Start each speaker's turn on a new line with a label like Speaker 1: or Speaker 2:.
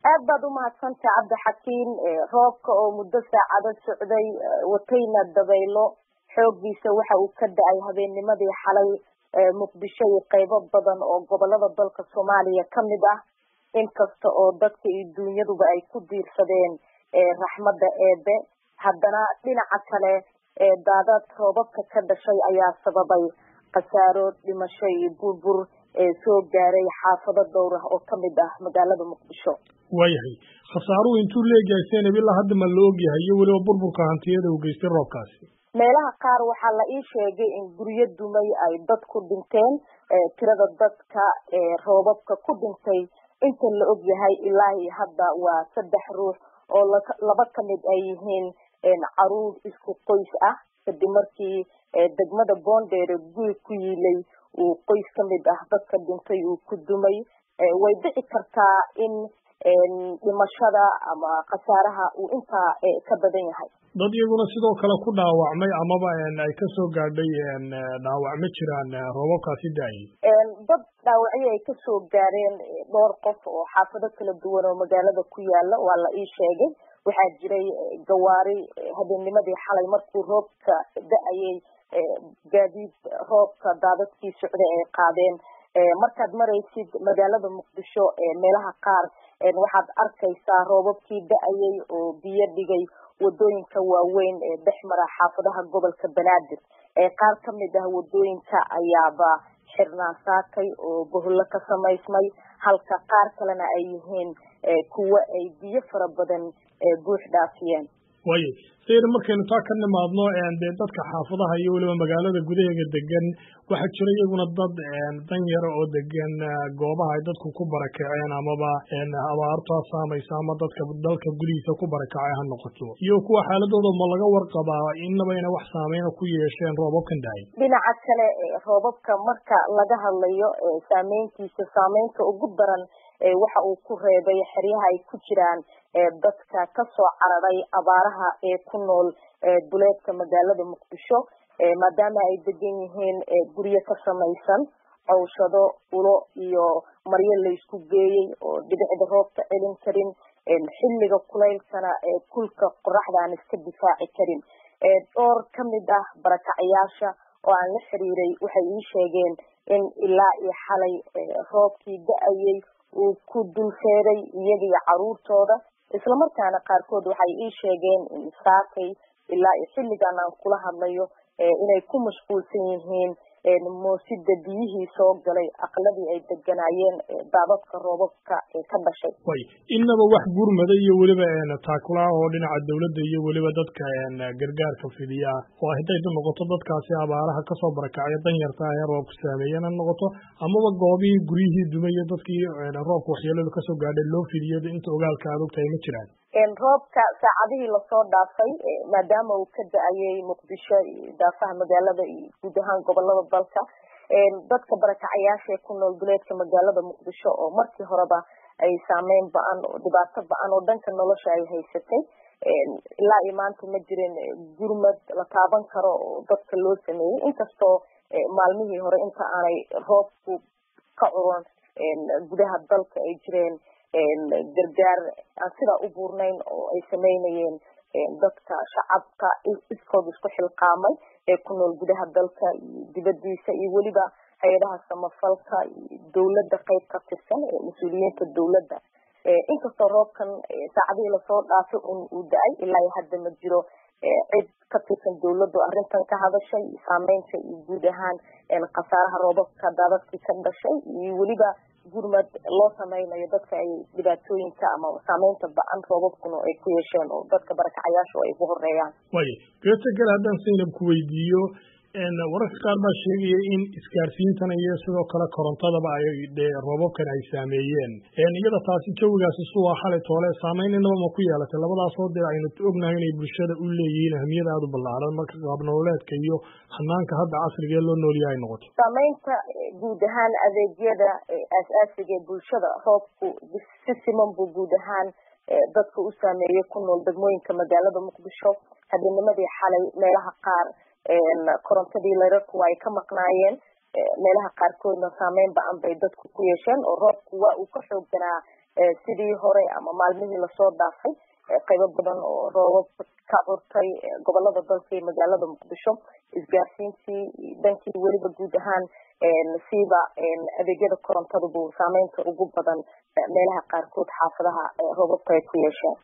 Speaker 1: aad baad umahadsantay cabdixakiin roobka oo muddo saacado socday watayna dabaylo xooggiisa waxa uu ka da-ay habeennimadii xalay muqdisho iyo qeybo badan oo gobolada dalka soomaaliya kamid ah inkasta oo dadka iyo dunyaduba ay ku diirsadeen raxmadda eebe haddana dhinaca kale daadad roobabka ka dhashay ayaa sababay khasaaro dhimasho iyo burbur soo gaaray xaafado dhowr ah oo kamid ah magaalada muqdisho
Speaker 2: waayahay khasaaruhu intuu leegahay senab ilaa hadda ma la ogyahay iyo weliba burburka hantiyada uu geystay roobkaasi
Speaker 1: meelaha qaar waxaa la ii sheegay in guryo dumay ay dad ku dhinteen tirada dadka roobabka ku dhintay inta la og yahay ilaa iyo hadda waa saddex ruux oo laba kamid ay yihiin caruur isku qoys ah kadib markii degmada boondheere guri ku yiilay uu qoys kamid ah dadka dhintay uu ku dumay way dhici kartaa in dhimashada ama khasaaraha uu intaa ka badan yahay
Speaker 2: dad iyaguna sidoo kale ku dhaawacmay amaba ay kasoo gaadhay dhaawac ma jiraan roobabkaasi da-ayay
Speaker 1: dad dhaawacyo ay kasoo gaareen dhowr qof oo xaafado kala duwan oo magaalada ku yaala waa la ii sheegay waxaa jiray gawaari habeennimadii xalay markuu roobka da-ayay gaadiid roobka daadadkii socday ay qaadeen markaad maraysid magaalada muqdisho meelaha qaar waxaad arkaysaa roobabkii da-ayay oo biyo dhigay wadooyinka waaweyn ee dhex mara xaafadaha gobolka banaadir qaar kamid ah wadooyinka ayaaba xirnaa saakay oo boholo ka samaysmay halka qaar kalena ay yihiin kuwo ay biyo fara badan buux dhaafiyeen
Speaker 2: waayo sayr markaynu taa ka nimaadno dee dadka xaafadaha iyo weliba magaalada gudaheega degan waxaa jira iyaguna dad dan yara oo degan goobaha ay dadku ku barakaceen amaba abaartaa saamaysa ama dadka dalka gudihiisa ku barakacay ha noqoto iyo kuwa xaaladooda ma laga warqabaa inaba ina wax saameyna ku yeesheen roobabkan dahay
Speaker 1: dhinaca kale roobabka marka laga hadlayo saameyntiisa saameynta ugu daran waxa uu ku reebay xeryaha ay ku jiraan dadka kasoo cararay abaaraha ee ku nool duleedka magaalada muqdisho maadaama ay degan yihiin guryo ka samaysan cawshado ulo iyo maryo laysku geeyey oo dhibicda roobka celin karin xilliga kulaylkana kulka qoraxda aan iska difaaci karin dhowr kamid ah barakacayaasha oo aan la xiriiray waxay ii sheegeen in ilaa iyo xalay roobkii da-ayay uu ku dulfeeray iyagaiyo caruurtooda islamarkaana qaarkood waxay ii sheegeen in saakay ilaa iyo xilligan aan kula hadlayo inay ku mashquulsan yihiin moosida biyihii soo galay aqladii ay deganaayeen daadadka roobabka ka dhashay
Speaker 2: way inaba wax gurmada iyo weliba taakulaha oo dhinaca dawladda iyo weliba dadka gargaarka fidiya oo hadday noqoto dadkaasi abaaraha kasoo barakacya danyarta ee roobku saameeyeen ha noqoto amaba goobihii guryihii dumaya dadkii roobka waxyeeladu kasoo gaadhay loo fidiyo inta ogaalka aad ogtahay ma jiraan
Speaker 1: roobka saacadihii lasoo dhaafay maadaama uu ka da-ayay muqdisho iyo daafaha magaalada iyo guud ahaan gobolada dalka dadka barakacayaasha ee ku nool duleedka magaalada muqdisho oo markii horeba ay saameyn ba-an oo dhibaato ba-an oo dhanka nolosha ay haysatay ilaa iyo maanta ma jirin gurmad la taaban karo oo dadka loo sameeyey inkastoo maalmihii hore inta aanay roobku ka curon gudaha dalka ay jireen gargaar aan sidaa u buurnayn oo ay sameynayeen dadka shacabka iskood isku xilqaamay ee ku nool gudaha dalka iyo dibadiisa iyo weliba hay-adaha samafalka iyo dawladda qeyb ka tirsan ee mas-uuliyiinta dawladda inkastoo roobkan saacadihii lasoo dhaafay un uu da-ay ilaa iyo hadda ma jiro cid ka tirsan dawladdu arrintan ka hadashay saameynta iyo guud ahaan khasaaraha roobabka daadadkii ka dhashay iyo weliba gurmad loo sameynayo dadka ay dhibaatooyinka ama saameynta ba-an roobabkuna ay ku yeesheen oo dadka barakacayaashu ay ugu horeeyaan
Speaker 2: waaya beeta gale haddaan saynab ku weydiiyo wararka qaar baa sheegaya in isgaarsiintan iyo sidoo kale korontadaba ay dee roobabkan ay saameeyeen iyada taasi jawigaasi suwaa xalay toole saameyn inaba ma ku yeelatay labadaasoo dee aynu ognahay inay bulshada u leeyihiin ahmiyada aada u ballaaran marka qaabnololeedka iyo hanaanka hadda casriga ee loo noolyaha ay noqoto
Speaker 1: saameynta guud ahaan adeegyada aas-aasiga ee bulshada roobku si siman buu guud ahaan dadka u saameeyey ku nool degmooyinka magaalada muqdisho habeennimadii xalay meelaha qaar korontadii layrarku ay ka maqnaayeen meelaha qaarkoodna saameyn ba-an bay dadku ku yeesheen oo roobku waa uu ka xoogganaa sidii hore ama maalmihii lasoo dhaafay qaybo badan oo roobab ka curtay gobolada dalka iyo magaalada muqdisho isgaarsiintii dhankii weliba guud ahaan siiba adeegyada korontadabuu saameynta ugu badan meelaha qaarkood xaafadaha roobabka ay ku yeesheen